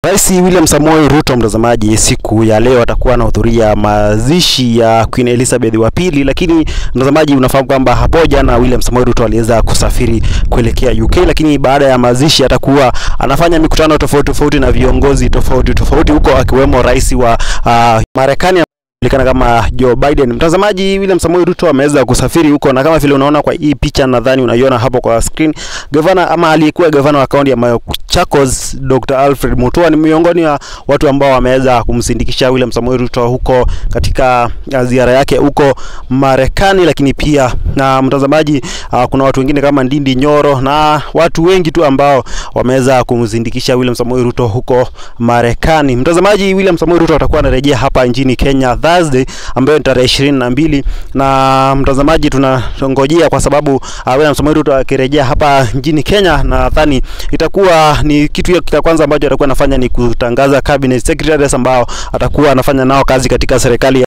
Rais William Samoei Ruto, mtazamaji, siku ya leo atakuwa anahudhuria mazishi ya Queen Elizabeth wa pili, lakini mtazamaji, unafahamu kwamba hapo jana William Samoei Ruto aliweza kusafiri kuelekea UK, lakini baada ya mazishi atakuwa anafanya mikutano tofauti tofauti na viongozi tofauti tofauti huko, akiwemo rais wa uh, Marekani julikana kama Joe Biden. Mtazamaji, William Samoei Ruto ameweza kusafiri huko, na kama vile unaona kwa hii picha, nadhani unaiona hapo kwa screen, gavana ama aliyekuwa gavana wa kaunti ya Machakos Dr. Alfred Mutua ni miongoni wa watu ambao wameweza kumsindikisha William Samoei Ruto huko katika ziara yake huko Marekani, lakini pia na mtazamaji, uh, kuna watu wengine kama Ndindi Nyoro na watu wengi tu ambao wameweza kumsindikisha William Samoei Ruto huko Marekani. Mtazamaji, William Samoei Ruto atakuwa anarejea hapa nchini Kenya Thursday ambayo ni tarehe ishirini na mbili na mtazamaji, tunangojea kwa sababu uh, William Samoei Ruto akirejea hapa nchini Kenya, nadhani itakuwa ni kitu cha kwanza ambacho atakuwa anafanya ni kutangaza cabinet secretaries ambao atakuwa anafanya nao kazi katika serikali